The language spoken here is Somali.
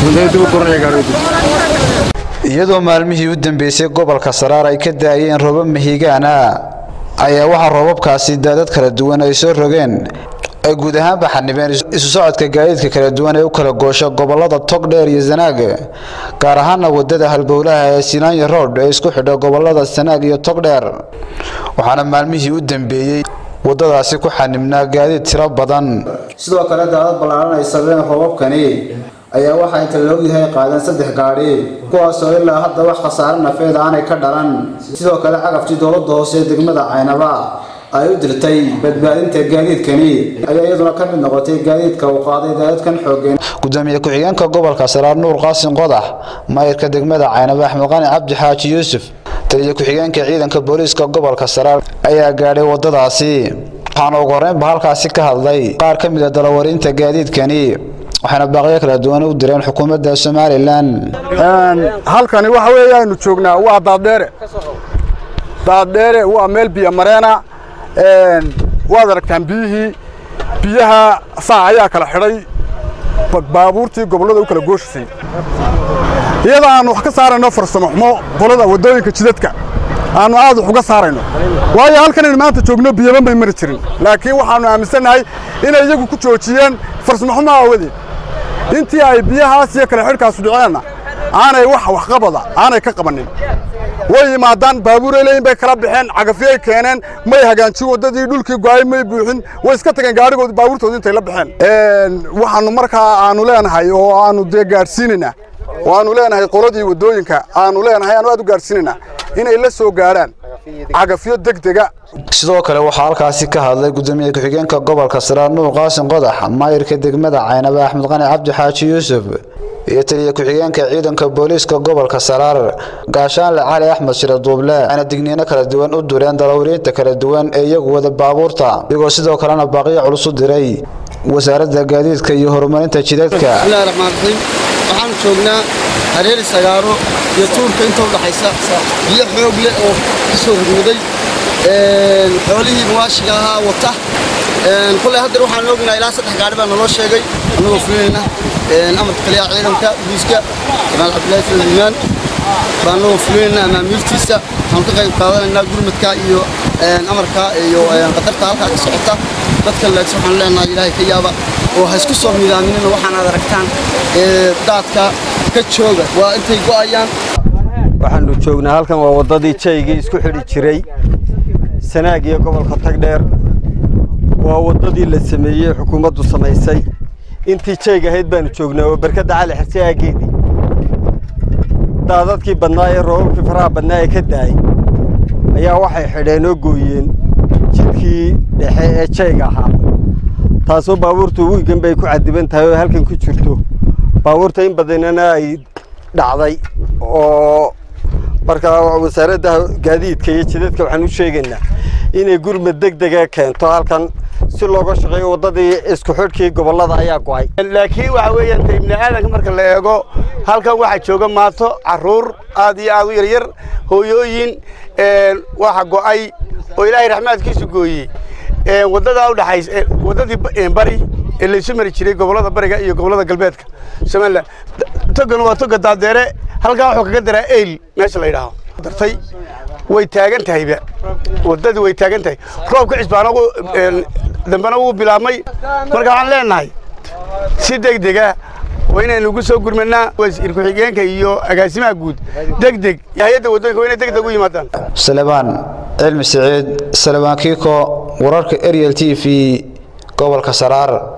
iyadoo maalmihii u dambeysay gobolka saraar ay ka daayeen roobab mahigaana ayaa waxaa roobabkaasi daadad kala duwan ay soo rogeen ay guud ahaanba xanibeen isu socodka gaadiidka kala duwan ee u kala goosha gobolada togdheer iyo sanaag gaar ahaana wadada halbowlaha ee silaanya road ee isku xidha gobolada sanaag iyo togdheer waxaana maalmihii u dambeeyey wadadaasi ku xanibnaa gaadiid tiro badan sidoo kale daadad ballaaran ay sabeen roobabkani ayaa waxaa inta la ogyahay qaadeen saddex gaadhi kuwaasoo ilaa hadda wax khasaare nafeed aanay ka dhalan sidoo kale cagaftii dowladda hoose ee degmada caynaba ay u dirtay badbaadinta gaadiidkani ayaa iyaduna ka mid noqotay gaadiidka uu qaaday daadadkan xoogeen gudoomiye ku-xigeenka gobolka saraar nuur qaasin qodax maayirka degmada caynaba axmed qani cabdi xaaji yuusuf taliya ku-xigeenka ciidanka booliiska gobolka saraar ayaa gaadhay wadadaasi waxaana ugu horreynba halkaasi ka hadlay qaar ka mid a dalawarinta gaadiidkani waxayna baaqyo kala duwan u direen xukuumadda somalilan halkani waxa weeye aynu joognaa waa daaddheere daaddheere waa meel biyo mareena waad aragtaan biyihii biyaha saa ayaa kala xidhay baabuurtii gobollada u kala gooshisay iyadoo aannu wax ka saarayno farsamo xumo qolada waddooyinka jidadka aannu aad wax uga saarayno waayo halkanaynu maanta joogno biyaba may mari jirin laakiin waxaannu aaminsannahay inay iyagu ku joojiyeen farsamo xumo aawadeed intii ay biyahaas iyo kale xidhkaasu dhiceenna aanay wax waxqabada aanay ka qabannin way yimaadaan baabuureleyn bay kala baxeen cagafyay keeneen may hagaanjin waddadii dhulkii go'ay may buuxin way iska tageen gaadhigoodi baabuurtoodi intay la baxeen waxaannu markaa aannu leenahay oo aannu dee gaadhsiinaynaa oo aannu leenahay qoladii waddooyinka aannu leenahay aanu aad u gaadhsiinaynaa inay la soo gaadhaan cagafyo degdega sidoo kale waxaa halkaasi ka hadlay gudoomiye ku-xigeenka gobolka saraar nuur qaasin qodax maayirka degmada caynaba axmed qani cabdi xaaji yuusuf iyo taliya ku-xigeenka ciidanka booliiska gobolka saraar gaashaanle cali axmed shire duuble ayna digniino kala duwan u dureen dalawriinta kala duwan ee iyagu wada baabuurta iyagoo sidoo kalena baaqiyo culus u diray wasaaradda gaadiidka iyo horumarinta jidadka bismillahi raxmaan raxiim waxaanu joognaa hareeri sagaaro iyo tuurka inta u dhaxaysa biyo xoog leh oo ka soo rugmaday xoolihii muwaashiga ahaa wata kulley haddar waxaan ognaa ilaa saddex gaadhi baa naloo sheegay annagoo fulinayna amarka taliyaha ciidanka booliiska jamaal cabdillaahi suleymaan baa annagoo fulinayna amaamiirtiisa waxaanu ka qayb qaadanaynaa gurmadka iyo amarka iyo qatarta halkaa ka socota dadka leegsa waxaan leenahay ilaahay ka yaaba oo ha isku soo midaaminina waxaan aad aragtaan daadka ka jooga waa intay go'ayaan waxaannu joognaa halkan waa waddadii jaygii isku xidhi jiray sanaag iyo gobolka tagdheer waa waddadii la sameeyey xukuumaddu samaysay intii jayg ahayd baannu joognaa oo barkadda cali xirse aaggeedii daadadkii badnaa ee roobabkii faraha badnaa ee ka daayey ayaa waxay xidheen oo gooyeen jidkii dhexe ee jayga ahaa taasoo baabuurtu wiigan bay ku cadiban tahay oo halkan ku jirto baabuurta in badanana ay dhacday oo markaa wasaaradda gaadiidka iyo jidadka waxaan u sheegaynaa inay gurmad deg dega keento halkan si looga shaqeeyo waddadii isku xidhkii gobollada ayaa go'ay laakiin waxa weeyaan ta ibni aadanka marka la eego halkan waxaa jooga maato carruur aad iyo aad u yaryar hooyooyin waxa go'ay oo ilaahay raxmaadkiisu gooyey waddadaa u dhaxaysa waddadii bari ee laysu mari jiray gobollada bariga iyo gobollada galbeedka somalilan togan waa toga daadeere halkaa wuxuu kaga daraa eyl meesha la yidhaaho dartay way taagan tahayba waddadii way taagan tahay roobka cisbaana dambena wuu bilaabmay marka waxaan leenahay si deg dega waa inaynu ugu soo gurmanaa wasiir ku-xigeenka iyo agaasimaha guud deg deg hay-adda waddooyinka waa inay deg deg u yimaadaan salebaan cilmi siciid salebaan kiiko wararka ariel t v gobolka saraar